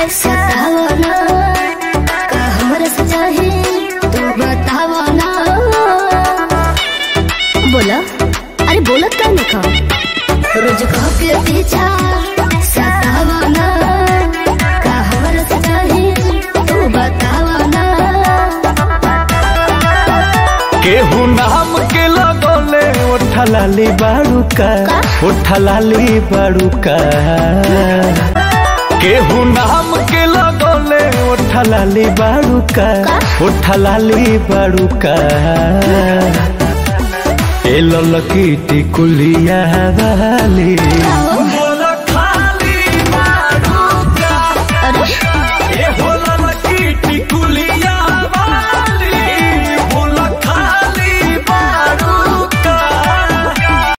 सतावा ना का हमरा से चाहे तू बतावा ना बोला अरे बोलत का नहीं खा रोज कह के पीछा सतावा ना का हमरा से चाहे तू बतावा ना केहू नाम के लगोले ओठलाली बाड़ूका ओठलाली बाड़ूका केहू नाम के लगोले ओठलाली बाड़ूका ओठलाली बाड़ूका ए ललकी टिकुलिया वाली